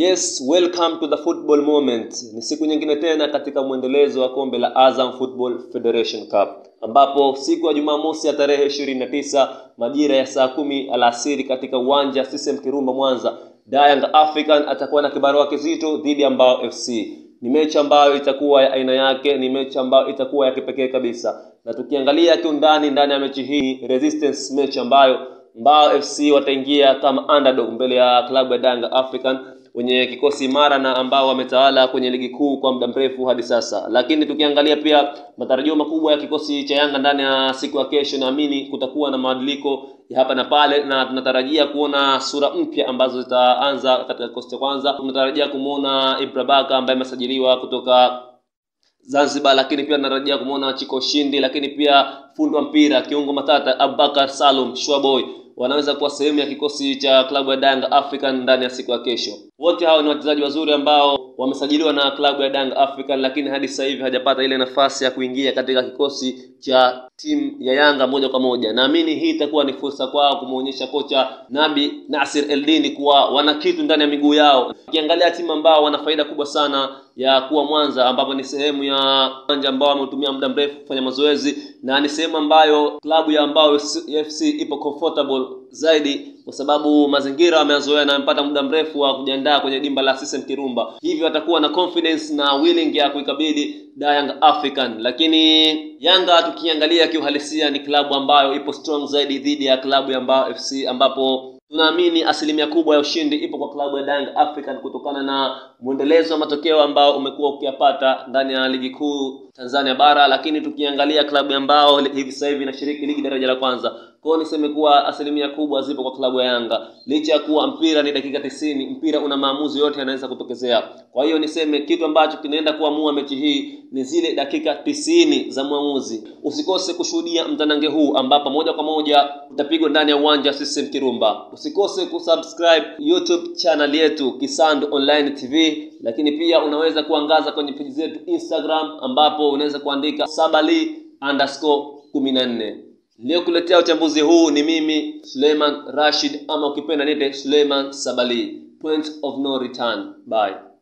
Yes, welcome to the football moment. Ni siku nyingine tena katika mwendelezo wa kombe la Azam Football Federation Cup ambapo siku ya Jumamosi ya tarehe 29 majira ya saa kumi alasiri katika uwanja CCM Kirumba Mwanza, Young African atakuwa na kibarua kizito dhidi ya Mbao FC. Ni mechi ambayo itakuwa ya aina yake, ni mechi ambayo itakuwa ya kipekee kabisa, na tukiangalia kiundani ndani ya mechi hii resistance mechi ambayo Mbao FC wataingia kama underdog mbele ya klabu ya Young African wenye kikosi imara na ambao wametawala kwenye ligi kuu kwa muda mrefu hadi sasa. Lakini tukiangalia pia matarajio makubwa ya kikosi cha Yanga ndani ya siku ya kesho, naamini kutakuwa na mabadiliko ya hapa na pale, na tunatarajia kuona sura mpya ambazo zitaanza katika kikosi cha kwanza. Tunatarajia kumwona Ibra Baka ambaye amesajiliwa kutoka Zanzibar, lakini pia tunatarajia kumwona Chiko Shindi, lakini pia fundi wa mpira kiungo matata Abubakar Salum Shwaboy wanaweza kuwa sehemu ya kikosi cha klabu ya Young African ndani ya siku ya kesho. Wote hao ni wachezaji wazuri ambao wamesajiliwa na klabu ya Young African, lakini hadi sasa hivi hajapata ile nafasi ya kuingia katika kikosi cha timu ya Yanga moja kwa moja. Naamini hii itakuwa ni fursa kwao kumwonyesha kocha Nabi Nasir Eldini kuwa wana kitu ndani ya miguu yao. Ukiangalia timu ambao wana faida kubwa sana ya kuwa Mwanza, ambapo ni sehemu ya uwanja ambao wameutumia muda mrefu kufanya mazoezi na ni sehemu ambayo klabu ya Mbao FC ipo comfortable zaidi kwa sababu mazingira wameyazoea na wamepata muda mrefu wa kujiandaa kwenye dimba la CCM Kirumba, hivyo watakuwa na confidence na willing ya kuikabili Young African. Lakini Yanga tukiangalia kiuhalisia, ni klabu ambayo ipo strong zaidi dhidi ya klabu ya Mbao FC ambapo tunaamini asilimia kubwa ya ushindi ipo kwa klabu ya Young African kutokana na mwendelezo wa matokeo ambao umekuwa ukiyapata ndani ya ligi kuu Tanzania bara, lakini tukiangalia klabu ambao hivi sasa hivi inashiriki ligi daraja la kwanza kwao, niseme kuwa asilimia kubwa zipo kwa klabu ya Yanga, licha ya kuwa mpira ni dakika tisini, mpira una maamuzi yote yanaweza kutokezea. Kwa hiyo niseme kitu ambacho kinaenda kuamua mechi hii ni zile dakika tisini za mwamuzi. Usikose kushuhudia mtanange huu ambapo moja kwa moja utapigwa ndani ya uwanja wa CCM Kirumba. Usikose kusubscribe YouTube channel yetu Kisando Online TV, lakini pia unaweza kuangaza kwenye peji zetu Instagram ambapo unaweza kuandika sabali underscore kumi na nne. Niliyokuletea uchambuzi huu ni mimi Suleiman Rashid, ama ukipenda niite Suleiman Sabali. Point of no return. Bye.